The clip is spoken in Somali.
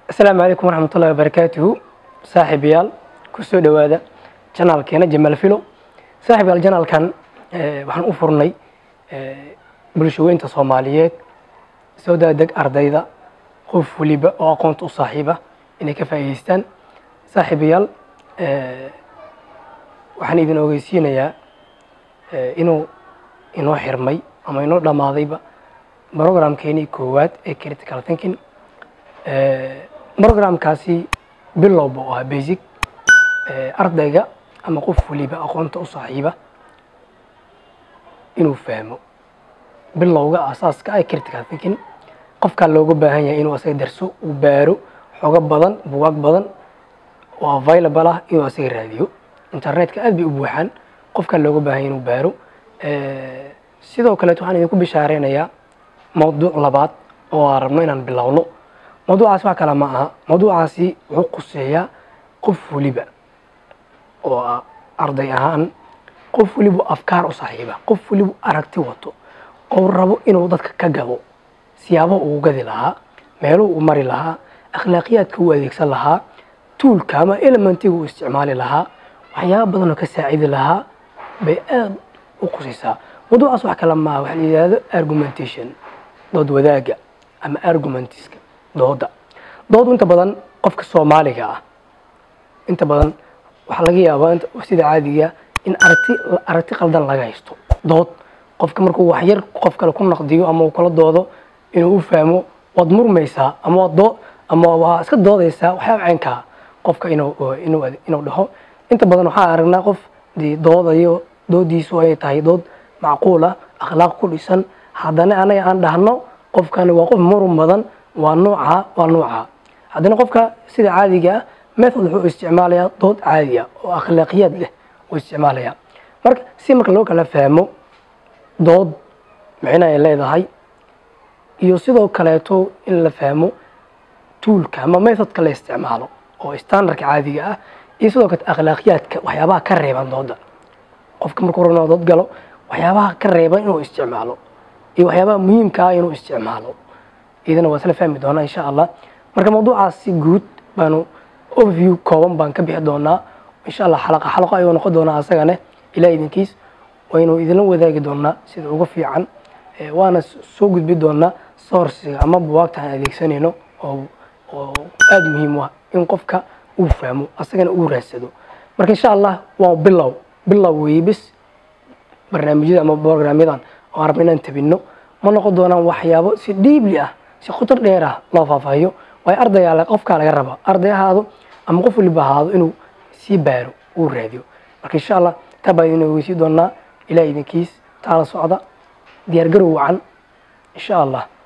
asalaamu calaykum waraxmat ullahi wabarakaatuhu saaxiibayaal kusoo dhowaada janaalkeena jamaal filo saaxiibayaal janaalkan waxaan u furnay bulshaweynta soomaaliyeed soo daadeg ardayda qof waliba oo aqoonta u saaxiiba inay ka faa'iidaystaan saaxiibayaal waxaan idin ogeysiinayaa inuu inoo xirmay ama inoo dhammaadayba programkeenii koowaad ee critical thinking programkaasi bilowba oo ahaa basic ardayga ama qof waliba aqoonta u saaxiiba inuu fahmo bilowga asaaska ee critical thinking qofkaa looga baahan yahay inuu asaga darso uu baaro xogo badan bugaag badan oo available ah inuu asaga raadiyo internetka aad bay u buuxaan qofkaa looga baahan yahay inuu baaro sidoo kaleet waxaan idinku bishaareynaya mawduuc labaad oo aan rabno inaan bilowno mawduucaas wax kale ma aha mawduucaasi wuxuu quseeyaa qof waliba oo ah arday ahaan qof waliba afkaar u saaxiiba qof waliba aragti wato oo rabo inuu dadka ka gado siyaabo uu gadi lahaa meeluhu u mari lahaa akhlaaqiyaadka u adeegsan lahaa tuulka ama elementiga uu isticmaali lahaa waxyaaba badanoo ka saacidi lahaa bay aad u qusaysaa mawduucaas wax kale maaha waxa la yidhahdo argumentation dood wadaaga ama argumentiska dooda doodu inta badan qofka soomaaliga ah inta badan waxaa laga yaabaa sida caadiga in aragti aragti qaldan laga haysto dood qofka markuu waxyar qof kale ku naqdiyo ama uu kala doodo inuu u fahmo waad murmaysaa ama waad doo ama waa iska doodaysaa waxyaaba caynkaa qofka inuu inuu inuu dhaho inta badan waxaa aragnaa qof dee doodayo doodiisu ay tahay dood macquul ah akhlaaq ku dhisan haddana anaga aan dhahno qofkani waa qof murun badan waa nuuca waa nuuca haddana qofka sida caadiga ah method wuxuu isticmaalayaa dood caadi ah oo akhlaaqiyaad leh uu isticmaalayaa marka si marka loo kala fahmo dood micno ay leedahay iyo sidoo kaleeto in la fahmo tuulka ama methodka la isticmaalo oo standardka caadiga ah iyo sidoo kale akhlaaqiyaadka waxyaabaha ka reeban dooda qofka markuu rabno dood galo waxyaabaha ka reeban inuu isticmaalo iyo waxyaabaha muhiimka ah inuu isticmaalo idana waa isla fahmi doonaa insha allah marka mawduucaasi guud baanu overview kooban baan ka bixi doonaa insha allah xalaqa xalaqo ayuu noqon doonaa asagane ilaa idinkiis waynu idinla wadaagi doonaa sida ugu fiican waana soo gudbi doonaa sourciga ama buwaagta aan adeegsanayno oo oo aada muhiim u ah in qofka uu fahmo asagana uu raadsado marka insha allah waa bilow bilow weeye bis barnaamijyada ama programyadan oo aan rabno inaan tabinno ma noqon doonaan waxyaabo si dhiibli ah si khutar dheer ah loo faahfaahiyo waayo ardaygaa qofkaa laga raba arday ahaado ama qof waliba ahaado inuu sii baaro uu raadiyo marka insha allah taa baa idin ogeysii doonaa ilaa idinkiis taala socda diyaargarow wacan insha allah